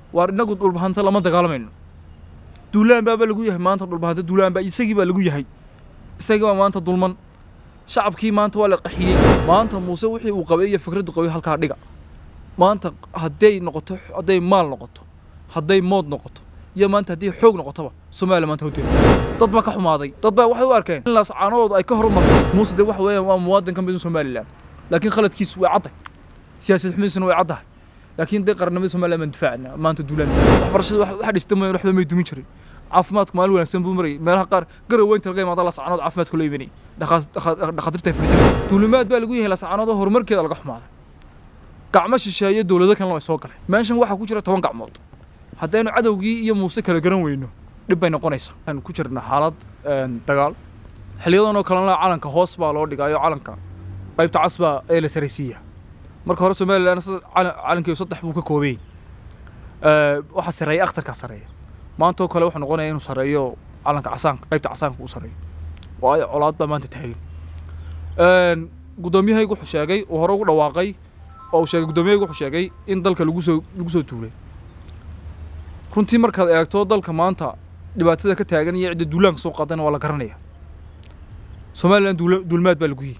waar inagu dhulbahanta lama dagaalamayno duulaan baaba lagu yahay maanta dhulbahanta duulaan baa isagii baa lagu yahay isagii baa maanta dulman shacabkii maanta waa la qaxiyey maanta muuse wixii uu qabay iyo fikraddu qabay halkaa dhiga maanta hadday noqoto hadday maal noqoto hadday mood noqoto iyo maanta haddii xoog noqotoba soomaaliya maanta hawteeda dad baa ka xumaaday dad baa waxay u arkeen in laascaanadooda ay ka horumartay muuse dee waxa weeyaan waa muwaadin ka mid u somalilan laakiin khaladkiisu way caddahay siyaasad xumidiisuna way caddahay laakiin dee qarannimada somaliland baan difaacna maanta duulaan waxbarashada waxa dhista mooyaan waxba may dumin jirin caafimaadku maalin wanaagsan buu marayay meelaha qaar garaweynta laga imaada laascaanood caafimaadku la imanayay dhakhaatiirta ay fadhiisanaysa duulimaad baa lagu yahay laascaanood horumarkeeda laga xumaaday gacmo shisheeye dowlado kalena way soo galeen meeshan waxaa ku jira toban gacmood haddaynu cadowgii iyo muuse kala garan weyno dhib bay noqonaysaa waxaan ku jirnaa xaalad dagaal xiliyadan oo kalena calanka hoos baa loo dhigaayo calanka qaybta cas baa ee la saraysiiya marka hore somalilan calankeedu saddex buu ka koobay waxaa sareeya akhtarkaa sareeya maanta oo kale wuxuu noqonaya inuu sareeyo calanka casaanka qaybta casaanka uu sareeyo waayo colaad baa maanta taagan guddoomiyahaygu wuxuu sheegay uu hore ugu dhawaaqay oo uu sheegay guddoomiyahaygu wuxuu sheegay in dalka lagu soo lagu soo tuulay runtii markaad eegto dalka maanta dhibaatada ka taagan iyo cidda duulaanka soo qaadana waa la garanaya somalilan duulmaad baa lagu yihi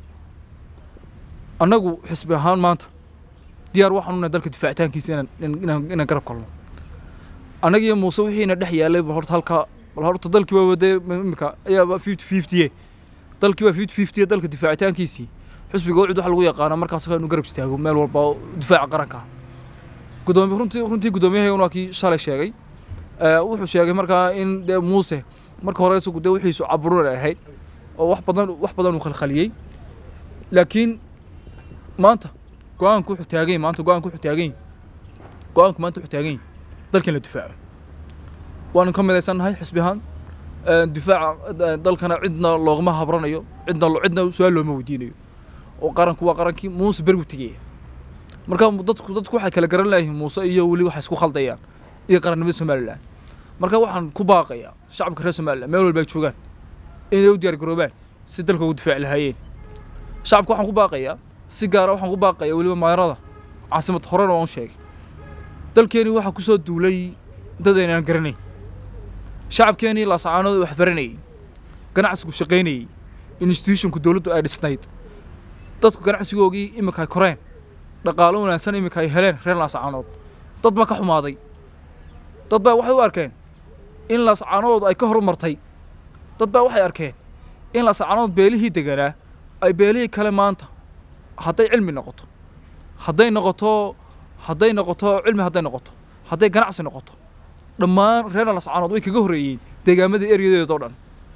annagu xisbi ahaan maanta diyaar waxaan unahay dalka difaacitaankiisa inaan inaan garab kalno annaga iyo muuse wixiina dhex yaalay bal horta halka bal horta dalkii baa wadee imika ayaaba fifty fifty dalkii baa fifty fifty dalka difaacitaankiisii xisbiga wacid waxa lagu yaqaana markaas inu garab istaago meel walba difaaca qaranka gudoomiye runtii runtii guddoomiyahayguna waa kii shalay sheegay wuxuu sheegay markaa in dee muuse marka hore isagu dee wixiisu caburun ay ahayd oo wax badan wax badan uu khalkhaliyey laakiin maanta go-aanku wuxuu taagan yahay maanta go-aanku wuxuu taagan yahay go-aanku maanta wuxuu taagan yahay dalkan la difaaco waanu ka midaysannahay xisbi ahaan difaaca dalkana cidna loogama habranayo cidna cidna su-aal looma weydiinayo oo qaranku waa qarankii muuse bergu tegaya marka dadku dadku waxay kala garan layihiin muuse iyo weli waxay isku khaldayaan iyo qarannimada somalilan marka waxaan ku baaqayaa shacabka reer somalilan meel walba ay joogaan inay u diyaar garoobaan si dalka ugu difaaci lahaayeen shacabka waxaan ku baaqayaa si gaara waxaan ku baaqayaa weliba maayarada caasimad horena waan u sheegay dalkeeni waxaa ku soo duulay dad aynaan garanayn shacabkeenii laasacaanooda wax baranayay ganacsigu shaqaynayay institutionku dowladdu ay dhisnayd dadku ganacsigoogii iminka ay koreen dhaqaalo wanaagsan iminka ay heleen reer laasacaanood dad baa ka xumaaday dad baa waxay u arkeen in laasacaanoodu ay ka horumartay dad baa waxay arkeen in laasacaanood beelihii deganaa ay beelihii kale maanta hadday cilmi noqoto hadday noqoto hadday noqoto cilmi hadday noqoto hadday ganacsi noqoto dhammaan reer laasacaanood way kaga horreeyeen deegaamada eryadeeda oo dhan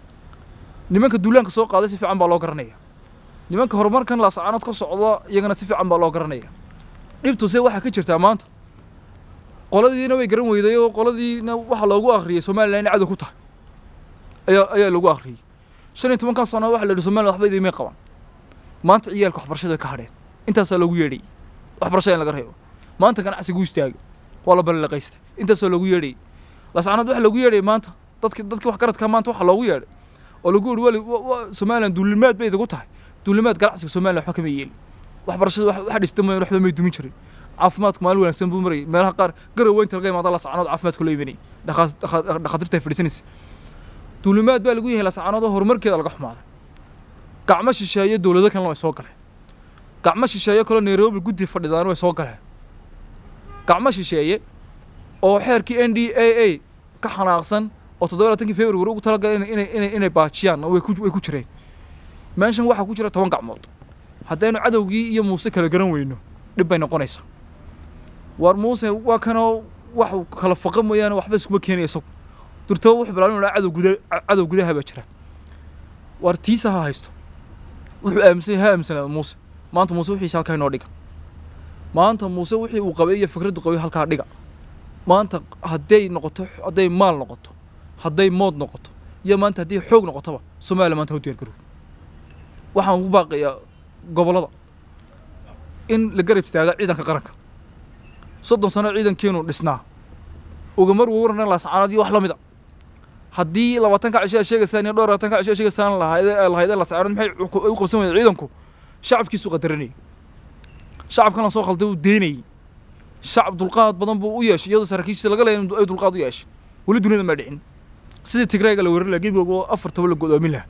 nimanka duulaanka soo qaaday si fiican baa loo garanaya nimanka horumarkan laasacaanood ka socda iyagana si fiican baa loo garanaya dhibtuse waxaa ka jirtaa maanta qoladiina way garan weyday oo qoladiina waxaa loogu akhriyey somalilan inay cadow ku tahay ayaa ayaa lagu akhriyey shan iyo tobankan sano waxa la yidhi somalilan waxba idiimay qaban maanta ciyaalka waxbarashada way ka hadheen intaasaa loogu yeedhayay waxbarashada in laga reebo maanta ganacsigu istaagay waa la ballanqaystay intaasaa loogu yeedhayay laascaanood waxa loogu yeedhayay maanta dadki dadkii wax garadka maanta waxa loogu yeedhay oo lagu yidhi wali somalilan duulimaad bay idigu tahay duulimaad ganacsiga somalilan waxba kama yeelin waxbarashada waxa dhista mooyaan waxba may dumin jirin caafimaadku maalin wanaagsan buu marayay meelaha qaar garaweynta laga imaada laascaanood caafimaadku la imanayay dhakhaatiirta ay fadhiisanaysa duulimaad baa lagu yahay laascaanood horumarkeeda laga xumaaday gacmo shisheeye dowlado kalena way soo galeen gacmo shisheeye kaloo nairobi guddi fadhidaana way soo galeen gacmo shisheeye oo xeerkii n d a a ka xanaaqsan oo toddoba laatankii february ugu talagalay inay inay inay baajiyaan way ku way ku jireen meeshan waxaa ku jira toban gacmood haddaynu cadowgii iyo muuse kala garan weyno dhib bay noqonaysaa waar muuse waa kanoo wax kala faqa mooyaane waxba iskuma keenaya isagu durtaba wuxuu bilaabin inuu cadow guda cadow gudaha baa jira waar tiisa ha haysto wuxuu aaminsan ha aaminsanaado muuse maanta muuse wixiisa halkaa inoo dhiga maanta muuse wixii uu qabay iyo fikraddu qabay halkaa dhiga maanta hadday noqoto hadday maal noqoto hadday mood noqoto iyo maanta haddii xoog noqotoba soomaaliya maanta ha u diyaar garow waxaan ugu baaqayaa gobollada in la garab istaaga ciidanka qaranka soddon sano ciidankeenu dhisnaa ugamar warna laasacaanood iyo wax la mid a haddii labaatanka cisho ay sheegaysaan iyo dhowr labaatanka cisho ay sheegaysaan lahayd lahaydee laasacaanood maxay u qabsan wayeen ciidanku shacabkiisu qadaranayay shacabkan la soo khalday uu deynayay shacab dulqaad badan buu u yeeshay iyadoo saraakiisha laga leeyahay ay dulqaad u yeeshay weli dunida ma dhicin sidii tigrayga la weerari lahaa gebigoog oo afar toban la godoomin lahaa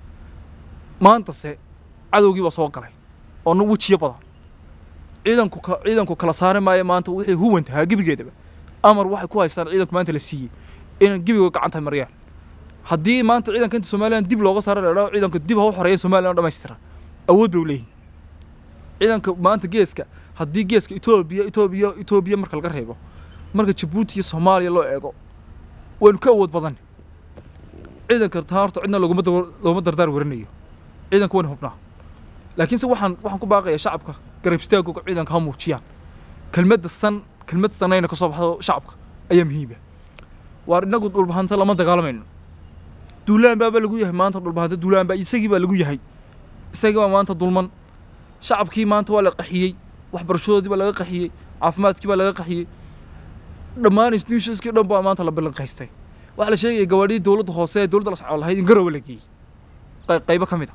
maantase cadowgii baa soo galay oo na wejiyo badan ciidanku ka ciidanku kala saari maayo maanta wixii huwantahaa gebigeedaba amar waxay ku haystaan ciidanku maanta la siiyey inay gebigood gacanta mariyaan haddii maanta ciidanka inta somalilan dib looga saaro la idhaho ciidanka dib ha u xoreeya somalilan oo dhammaystiran awood bay u leeyihin ciidanka maanta geeska haddii geeska etoobiya etoobiya etoobiya marka laga reebo marka jabuuti iyo soomaaliya loo eego waynu ka awood badan ciidanka taa horta cidna loguma dabar- loguma dardaar warinayo ciidanka wayna hubnaa laakiinse waxaan waxaan ku baaqayaa shacabka garab istaagooga ciidanka ha muujiyaan kelmadda san kelmad sanayna ka soo baxdo shacabka ayaa muhiima waar inagu dhulbahanta lama dagaalamayno duulaan baaba lagu yahay maanta dhulbahanta duulaan baa isagii baa lagu yahay isagii baa maanta dulman shacabkii maanta waa la qaxiyey waxbarashadoodii baa laga qaxiyey caafimaadkii baa laga qaxiyey dhammaan institutionskii dhan baa maanta la ballanqaystay waxaa la sheegaya gawaadhidii dowladda hoose ee dowladda la socon lahayd in garowe la geeyey qey- qaybo ka mid a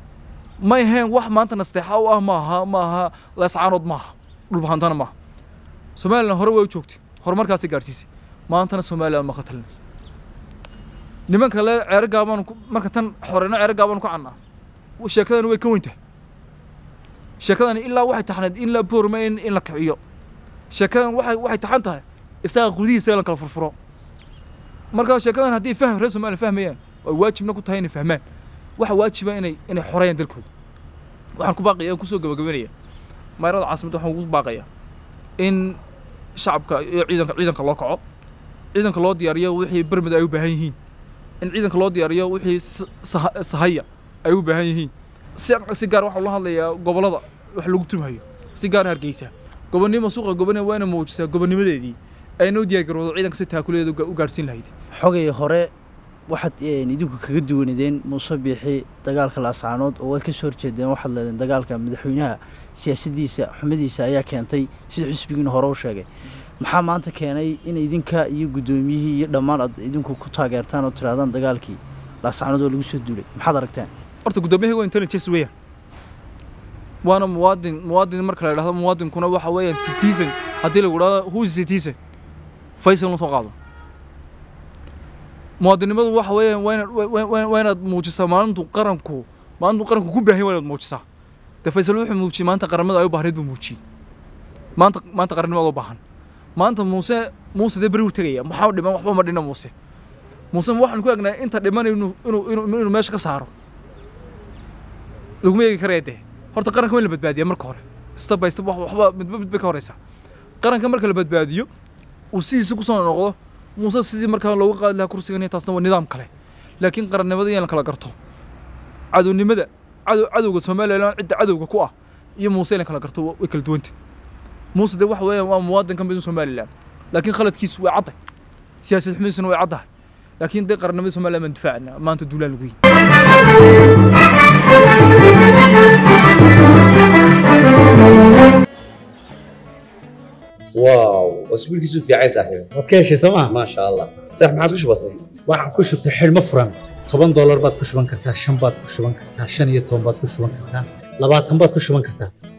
may ahayn wax maanta nasteexa u ah maaha maaha leescaanood maaha dhulbahantana maaha somalilan hore way u joogtay horumarkaasay gaadhsiisay maantana somalilan ma khatalinayso nimanka le ceero gaabaan ku- marka tan xoreyno ceero gaabaan ku cannaa sheekadani way ka weyn tahay sheekadani ilaa waxay taxnayd in la boorma in, in la kiciyo sheekadan waxay waxay taxan tahay isaga gudihiisa in la kala furfuro marka sheekadan haddii fahm reer somaliya fahmayaan ay waajibna ku tahay inay fahmaan waxa waajiba inay inay xoreeyaan dalkooda waxaan ku baaqaya aan kusoo gabagabeynaya mayrada caasimadda waxaan ugu baaqaya in shacabka iyo ciidanka ciidanka loo kaco ciidanka loo diyaariyo wixii bermid ay u baahan yihiin in ciidanka loo diyaariyo wixii s- saha- sahaya ay u baahan yihiin si si gaar waxaa ula hadlayaa gobollada wax lagu tumhayo si gaar hargeysa gobonnimo suuqa gobonimo waa inay muujisaa gobonnimadeedii ayna u diyaargarowdo ciidanka si taakuleeda u ga- u gaadhsiin lahayd xogay hore waxaad een, idinku kaga duwanideen muuse biixi dagaalka laascaanood oo waad ka soo horjeedeen waxaad leedeen dagaalka madaxweynaha siyaasaddiisa xumadiisa ayaa keentay sida xisbigiina hore u sheegay maxaa maanta keenay in idinka iyo guddoomiyihii iyo dhammaan aad idinku ku taageertaan oo tirahdaan dagaalkii laascaanood oo lagu soo duulay maxaad aragteen horta guddoomiyaha waa intelligence weeyaan waana muwaadin muwaadin marka la idhahdo muwaadinkuna waxa weeyaan citizen haddii lagu idhahdo who is citizen faysal la soo qaado muwaadinimadu waxa weeyaan waa inaad waa- waa- waa inaad muujisaa maalintu qaranku maalintu qaranku ku baahan yahay waa inaad muujisaa dee faysal wuxuu muujiyey maanta qarannimada ay u baahnayd buu muujiyey maanta maanta qarannimada u baahan maanta muuse muuse dee beri u tegaya maxaa dhiman waxba ma dhina muuse muuse ma waxaan ku egnaa inta dhiman inuu inuu inuu inuu meesha ka saaro laguma eegi karaya dee horta qaranka waa in la badbaadiya marka hore step by step wax- waxba midba midba ka horeysa qaranka marka la badbaadiyo uu sidiisa kusoo noqdo muuse sidii markaa looga qaadi lahaa kursigan iyo taasna waa nidaam kale laakiin qarannimada in la kala garto cadownimada cadow cadowga somalilan cidda cadowga ku ah iyo muuse in la kala garto wa- way kala duwanta muuse dee waxa weeyaan waa muwaadin ka mid u somalilan laakiin khaladkiisu way caddahay siyaasad xumidiisuna way caddahay laakiin dee qarannimada somalilan baan difaacana maanta duulaan lagu yihi واو اسبوع كيسو في عايز صاحبي waad ka heshay sooma ما شاء الله صح ما عادش بسيط waxaan ku shubtay xidhmo furan toban doolar baad ku shuban kartaa shan baad ku shuban kartaa shan iyo toban baad ku shuban kartaa labaatan baad ku shuban kartaa